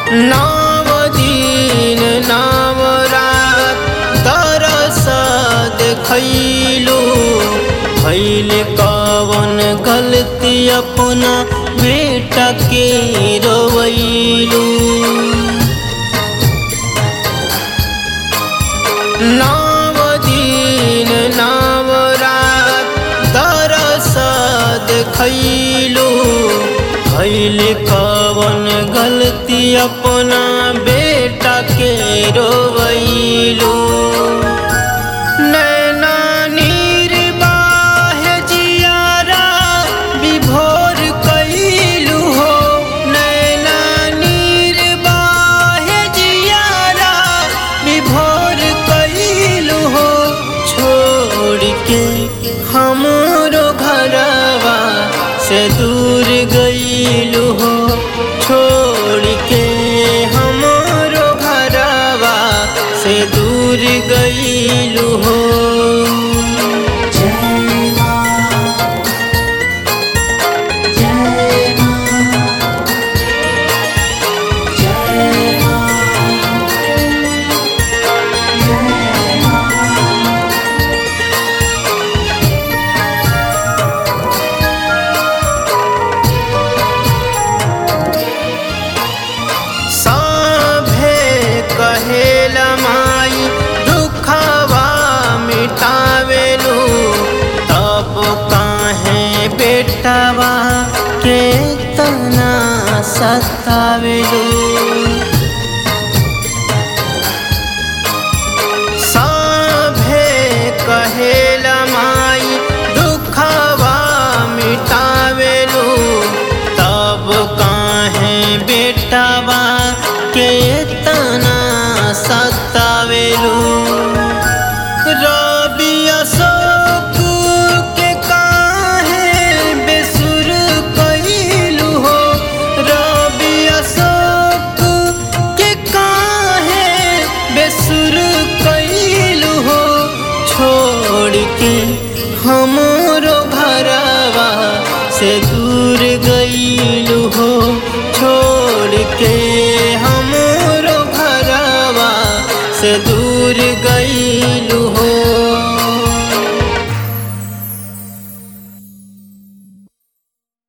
नव दिन नव रात तरस देखैलू भैल कवन गलती अपना बेटा के रोवैलू नव दिन नव रात तरस देखैलू भैल कवन गलती अपना बेटा के रोवैलू नैना नीर बाहे जियारा विभोर कैलू हो नैना नीर बाहे जियारा विभोर कैलू हो छोड़ के हमरो घरवा से दूर गईलू हो छोड़ के हमरो घरवा से दूर गईलू हो जय मां जय मां जय मां जय मां सभे कहेला माई दुखवा मिटावेलू तब काहे बेटवा के तना सतावेलू सभे कहेला माई दुखवा मिटावेलू तब काहे बेटवा के तना सतावेलू रबी अशोक के काहे बेसुर कैलू हो रबी अशोक के काहे बेसुर कैलू हो छोड़ के हमरो घरवा से दूर गईलू हो छोड़ के